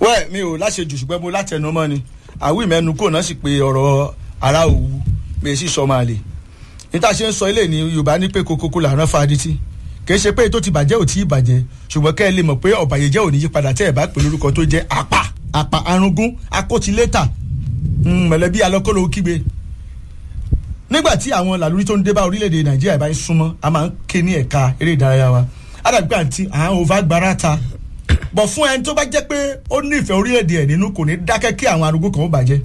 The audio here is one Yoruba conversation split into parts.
wẹ́ẹ̀ mi ò láṣejù ṣùgbọ́n mo látẹnu mọ́ ni àwí mẹ́nu kò náà sì pé ọ̀rọ̀ ara òwú mi sì sọ máa lè níta ṣe ń sọ ilé ní yorùbá ní pé kokoko làrán fadití kìí ṣe pé tó ti bàjẹ́ ò tí ì bàjẹ́ ṣùgbọ́n kẹ́ ẹ lè mọ̀ pé ọ̀bàyéjẹ́ ò ní yí padà tẹ́ ẹ bá pè lórúkọ tó jẹ́ apá apá arúngún akótilétà mọ̀lẹ́bí alọ́kọ́lọ́ kígbe nígbà tí àwọn làlórí tó ń dé bá orílẹ̀-èdè nàìjíríà bá ń súnmọ́ a máa ń ké ní ẹ̀ka eré ìdárayá wa àdàgbà àti àwọn òvá gbára ta bọ̀ fún ẹni tó bá jẹ́ pé ó nífẹ̀ẹ́ orílẹ̀-èdè ẹ̀ nínú kò ní dákẹ́ kí àwọn arúgbó kan ó bàjẹ́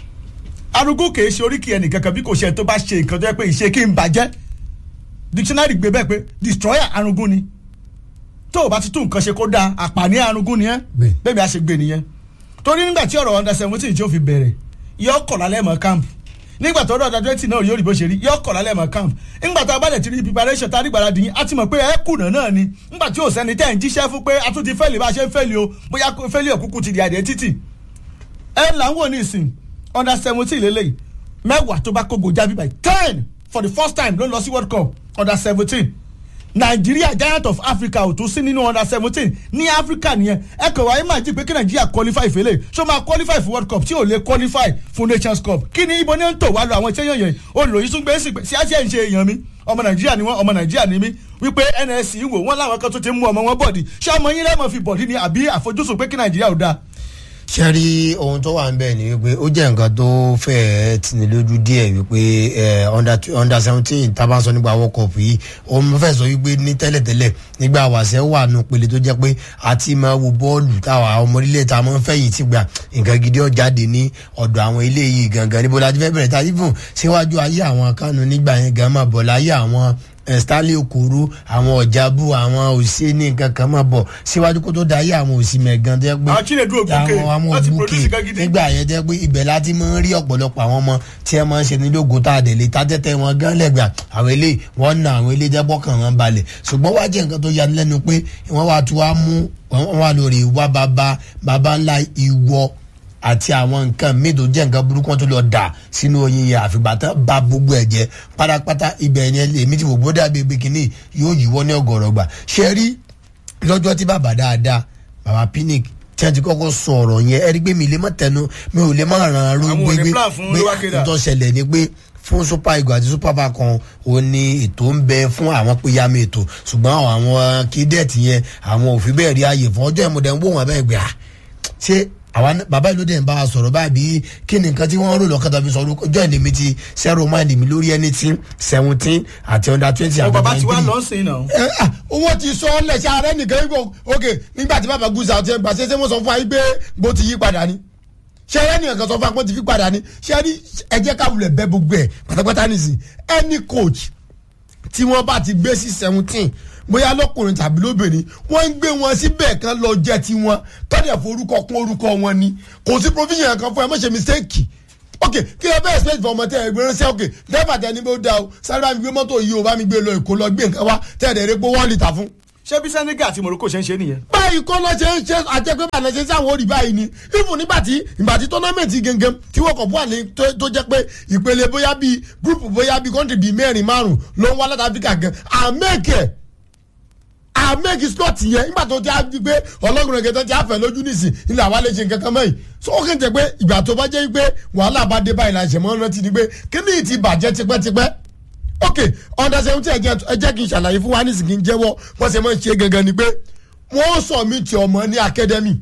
arúgbó kìí ṣe oríkì ẹnì kankan bí kò ṣe tó bá ṣe nǹkan tó yẹ pé ìṣe kí n bàjẹ́ dictionary gbé bẹ́ẹ̀ pé destroyer arúgbó ni tó o bá ti tún nǹkan ṣe kó dáa àpàní arúgbó ni ẹ́ bẹ́ẹ̀ bí a ṣe gbé nìyẹn torí nígbà tí ọ̀rọ̀ under seventeen tí ó fi bẹ̀rẹ̀ yọ kọ̀ lálẹ́ mọ́ camp nígbà tó ọ̀dọ̀ twenty náà yóò rí bó ṣe rí yọ kọ̀ lálẹ́ mọ́ camp nígbà tó abálẹ̀ ti rí preparation tá a rí gbàrà dìyín a ti mọ̀ pé ẹ kùnà náà ni nígbà tí ò sẹ́ni tẹ́ ẹ̀ ń jíṣẹ́ fún pé a tún ti fẹ́lẹ̀ bá a ṣe ń fẹ́lẹ̀ o bóyá fẹ́lẹ̀ òkúkú ti di àdé títì ẹ là ń wò ní ìsìn under seventeen lélẹ́yìí mẹ́wàá tó bá kógo jábí by ten for the first time ló ń lọ sí world cup under seventeen nàìjíríà giant of africa ò tún sí nínú under seventeen ní africa nìyẹn ẹ kàn wáyé máa jí pé kí nàìjíríà qualify fèlè ṣó máa qualify for world cup tí ò lè qualify fún nations cup kí ni ibo ní ń tò wá lọ àwọn iṣẹ́ yẹn yẹn olùlòyìn tún gbé sí sí àṣẹ ìṣe èèyàn mi ọmọ nàìjíríà ni wọn ọmọ nàìjíríà ni mí wípé nsc ń wò wọn láwọn kan tó ti mú ọmọ wọn bọ̀dì ṣé ọmọ yín lẹ́mọ̀ fi bọ̀dì ni àbí àfojúsùn pé kí nàìjíríà ò dáa ṣe rí ohun tó wà ń bẹ̀ ni wípé ó jẹ́ nǹkan tó fẹ́ẹ́ tini lójú díẹ̀ wípé under seventeen tábà sọ nípa world cup yìí òun fẹ́ sọ wípé ní tẹ́lẹ̀tẹ́lẹ̀ nígbà wàṣẹ wà nù pele tó jẹ́ pé àti máa wo bọ́ọ̀lù táwa ọmọ orílẹ̀ tá a máa ń fẹ̀yìn tì gbà nǹkan gidi ó jáde ní ọ̀dọ̀ àwọn ilé yìí gangan níbo la ti fẹ́ bẹ̀rẹ̀ tàbí fún síwájú ayé àwọn kánú nígbà yẹn gan máa bọ̀ láyé àwọn stanley okoro àwọn ọ̀jábù àwọn òsínì nǹkan kan máa bọ̀ síwájú kó tó da ayé àwọn òsì mẹ̀gàn tẹ́ pé àwọn chinedu ògùnkè àwọn láti ògùnkè produce nǹkan gidi. nígbà yẹn tẹ́ pé ibẹ̀ láti máa ń rí ọ̀pọ̀lọpọ̀ àwọn ọmọ tí ẹ máa ń ṣe ní lógo tá a dẹ̀ lè tátẹ́tẹ́ wọn gán lẹ́gbàá àwọn eléyìí wọ́n na àwọn eléyìí jẹ́pọ̀ kàn wọ́n balẹ̀ ṣùgbọ́n wá jẹ́ nǹkan tó yani lẹ́nu pé wọ́n wá tún wá mú wọ́n wá lórí ìwà bàbá bàbá ńlá ìwọ àti àwọn nǹkan míì tó jẹ́ nǹkan burúkú wọn tó lọ dà sínú oyin yẹn àfìgbà tán ba gbogbo ẹ̀ jẹ́ pátápátá ibẹ̀ yẹn èmi ti wò bó dàbí ebi kìíní yóò yíwọ́ ní ọ̀gọ̀rọ̀ gbà ṣe rí lọ́jọ́ tí bàbá dáadáa bàbá pinic tí a ti kọ́kọ́ sọ ọ̀rọ̀ yẹn ẹ rí pé mi lè má tẹnu mi ò lè má ràn án ró Àwọn ò ní gbégbé plan fún pé Olúwakẹ́dà. àtúntò ṣẹlẹ̀ ni pé fún super eagle àti super falcon ò ní ètò ń bẹ fún àwọn péyàmé ètò ṣùgbọ́n àwọn kídẹ́ẹ̀tì yẹn àwọn ò fi bẹ́ẹ̀ rí ààyè fún ọjọ́ ìmọ̀dẹ̀ ń wò wọ́n bẹ́ẹ̀ gbé à ṣé àwa náà- bàbá ìlú dẹ̀ ń bá a sọ̀rọ̀ báyìí kí ni nǹkan tí wọ́n rò lọ́kàn tàbí sọ̀rọ̀ ọjọ́ ìdè mi ti zero mind mi lórí anything seventeen àti under twenty ọ àti bàbá ti wá nineteen lọ sí náà. ẹ ah, owó ti sọ ọ lẹsẹ ààrẹ nìkan yìí kò ok nígbà tí bàbá gúúsù àti ẹgbà ṣẹṣẹ wọn sọ fún wa yìí pé bó ti yí padà ni ṣé ẹrẹ nìkan kan sọ fún wa pé ó ti fi padà ni ṣé ẹni ẹ jẹ́ ká wulẹ̀ bẹ́ gbogbo ẹ̀ pátápátá nìsín ẹni coach tí wọ́n bá ti gbé sí seventeen bóyá lọkùnrin tàbí lóbìnrin wọ́n ń gbé wọn síbẹ̀ kan lọ jẹ́ tiwọn tọ́jà forúkọ kún orúkọ wọn ni kò sí provision kan fún ẹ má ṣe mistake ok kí ẹ bẹ́ẹ̀ expect for ọmọ tẹ ẹ gbé ránṣẹ́ ok dẹ́fà tẹ ní bó da o sáré bá mi gbé mọ́tò yìí o bá mi gbé lọ èkó lọ gbé nǹkan wá tẹ́ ẹ̀ dẹ̀ rẹ́ pé wọ́n lè ta fún ṣé bí senegal àti morocco ṣe ń ṣe nìyẹn. báyìí kọ́ ló ṣe ń ṣe àjẹpẹ́ bá ṣe sáwọn orí báyìí ni even nígbà tí ìgbà tí tọ́námẹ̀ntì gẹ́gẹ́ tí wọ́n kọ̀ fún àlè tó tó jẹ́ pé ìpele bóyá bíi gúrùpù bóyá bíi kọ́ńtì bíi mẹ́rin márùn ló ń wá láti áfíríkà gan àmẹ́kẹ̀ àmẹ́kì slot yẹn nígbà tó ti á di pé ọlọ́run ẹ̀gẹ́ tó ti á fẹ́ lójú nìsín ilẹ̀ àwa lè ṣe nǹkan kan mẹ́yìn so ó kàn jẹ́ pé ìgbà tó bá jẹ́ pé wàhálà bá dé báyìí la ṣe mọ́ rántí ni pé kí ni ìtì bàjẹ́ tipẹ́tipẹ́ ok under seventeen ẹjẹ ẹjẹ kì í ṣàlàyé fún wa nísìnyí kì í jẹ́wọ́ wọ́n ṣe máa ń ṣe gangan ni pé wọ́n sọ mí ti ọmọ ní academy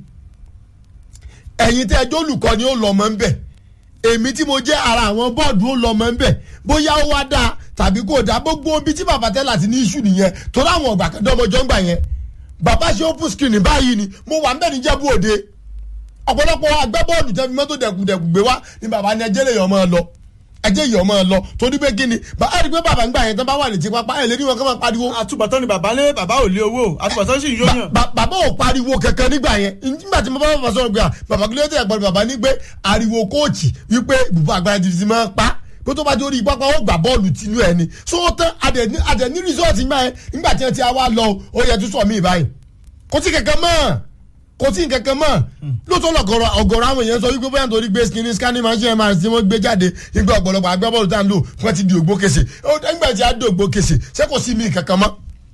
ẹ̀yin tẹ́ ẹjọ́ olùkọ́ ni ó lọ ọmọ ń bẹ̀ èmi tí mo jẹ́ ara àwọn bọ́ọ̀dù ó lọ ọmọ ń bẹ̀ bóyá ó wá dáa tàbí kò dáa gbogbo ibi tí bàbá tẹ́lá ti ní iṣu nìyẹn tó láwọn ọ̀gbà kan dọ́mọjọ́ ń gbà yẹn bàbá ṣe open screen báyìí ni mo wà ń bẹ̀ níjẹ̀bú òde ọ̀pọ̀lọpọ̀ agbábọ́ọ̀lù tẹ́ fi mọ́tò dẹ̀kùdẹ̀kù gbé wá ni bàbá ní ẹjẹ́ lè yọ̀ máa lọ ẹjẹ́ yọ̀ máa lọ torí pé kí ni bàbá rí i pé bàbá ń gbà yẹn tán bá wà létí pápá ẹ̀ lé ní wọn kọ́ máa pariwo àtúbọ̀tán ni bàbá lé bàbá ò lé owó àtúbọ̀tán sì ń yóyàn. Ba- bàbá ò pariwo kankan nígbà yẹn nígbà tí mo bá bàbá sọ̀rọ̀ gbà bàbá kí ló dé ẹ̀gbọ́n bàbá ní pé ariwo kóòtù wípé ibùba àgbàlá ti ti máa ń pa kó tó bá dé orí pápá ó gbà bọ́ọ̀lù tinú ẹ̀ ni so ó tán adẹ̀ adẹ̀ ní rìsọ́ọ̀tì gbà yẹn nígbà tí wọ́n ti wá lọ ó yẹ tó sọ mí báyìí kò sí kankan mọ́ kò sí kankan mọ́ lóòótọ́ lọ́gọ̀rọ̀ ọ̀gọ̀rọ̀ àwọn èèyàn sọ wípé bóyá nítorí gbé skinny scanning machine mrs tí wọ́n gbé jáde nígbà ọ̀pọ̀lọpọ̀ agbábọ́ọ̀lù tá à ń lò wọ́n ti di ògbó kèsè ó nígbà tí a di ògbó kèsè ṣé kò sí mi kankan mọ́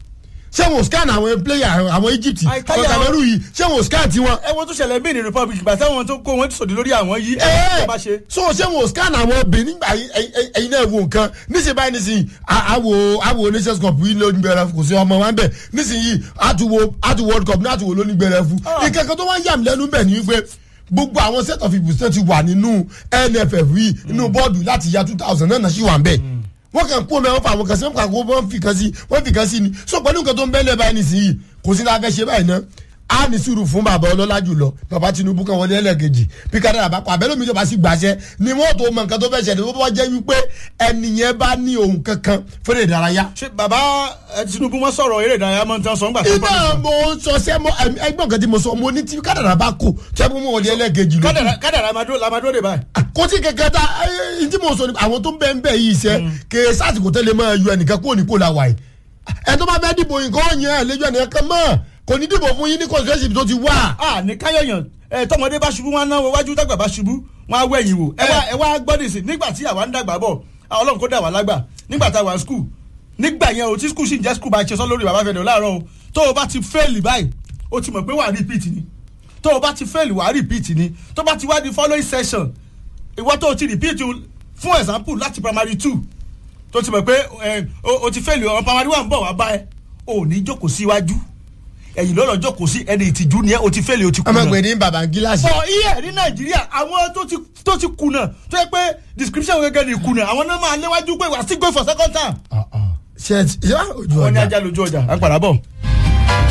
ṣé wọn ò scan àwọn player àwọn Egypt Àìkáyà àwọn Cameroon yìí ṣé wọn ò scan tiwọn. ẹ wo tó ṣẹlẹ̀ bí ní republic gbà táwọn tó kó wọn ti sòdì lórí àwọn yìí ẹ ẹ ẹ bá ṣe. so ṣé wọn ò scan àwọn benin gbà yín- ẹyin ẹyin- ẹyin náà wo nǹkan níṣẹ́ báyìí níṣìyí àwò àwò nations cup yìí lónìí gbẹrẹ kò sí ọmọ wa ń bẹ̀ níṣìyí àtúwò àtúwò world cup ní àtúwò lónìí gbẹrẹ fún nǹkan kan tó wá ń yà mí lẹ́nu bẹ̀ ni wípé gbogbo àwọn set of people tó ti wà nínú nff yìí nínú bọ́ọ̀dù láti ya two thousand náà náà sì wà ń bẹ̀ wọ́n kàn kó mẹ́wọ́n fà àwọn kan sí wọ́n kàn kó wọ́n fi kan sí wọ́n fi kan sí ni so pẹ̀lú nǹkan tó ń bẹ́lẹ̀ báyìí nísìnyí kò sí ní abẹ́ ṣe báyìí náà a ní sùúrù fún bàbá ọlọ́lá jùlọ bàbá tinubu kan wọlé ẹlẹ́gẹ̀jì bí kádàrà bá pa abẹ́lómi ìjọba sì gbàṣẹ ni wọ́n tó mọ nǹkan tó fẹ́ ṣẹlẹ̀ tó bá jẹ́ wípé ẹnìyẹn bá ní ohun kankan fẹ́rẹ̀ ìdárayá. ṣé bàbá ẹ, tinubu wọn sọ̀rọ̀ eré ìdárayá mọ́ tán sọ́ngbà tó iná mo sọ sẹ́ mo ẹgbọ́n kan tí mo sọ mo ní tí kádàrà bá kò tẹ́ mo wọlé ẹlẹ́gẹ̀jì lókù kádàrà kádàrà lamadó lamadó de báyìí. kò tí kẹkẹ ta ẹ tí mo sọ ni àwọn tó ń bẹ ń bẹ yìí sẹ kè sásìkò tẹ́lẹ̀ máa yọ ẹnìkan kúrò ní kó la wà yìí ẹ tó bá fẹ́ dìbò nǹkan ọ̀yàn ẹ lẹ́jọ́ ẹnìkan kan mọ́ kò ní dìbò fún yín ní constituency tó ti wà. a ní káyọ̀yàn ẹ tọmọdé bá ṣubú wọn náwó wájú dàgbà bá ṣubú wọn á wẹ̀yìn wò ẹ wá ẹ wá gbọ́dọ̀ sí nígbà tí àwa ń dàgbà bọ̀ àwọn ọlọ́run kó dà wá lágbà nígbà tá a wà ní skul nígbà yẹn o tí skul sì ń jẹ́ skul bá ṣe sọ lórí bàbá fẹ́dọ̀ láàárọ̀ o tó o bá ti fẹ́ẹ̀lì báyìí o ti mọ̀ pé wà á repeat ni tó o bá ti fẹ́ẹ̀lì wà á repeat ni tó bá ti wá di following session ìwọ tó o ti repeat o, fún example láti primary two tó ti mọ̀ pé ẹ, o o ti fẹ́ẹ̀lì ọ̀rọ̀ primary one bọ̀ wá bá ẹ o ò ní jókòó síwájú ẹ̀yìn lọ́lọ́ jókòó sí ẹni ìtìjú ni ẹ o ti fẹ́ẹ̀lì o ti kùnà ọmọ ìgbè ní bàbá gíláàsì. fọ iye ní nàìjíríà àwọn tó ti tó ti kùnà tó yẹ pé description gẹ́gẹ́ ni kùnà àwọn náà máa léwájú pé wà á still go for second time. ṣe ẹ ti ṣe ojú wọ́n ní ọjà ajá lójú ọjà à ń padà bọ̀.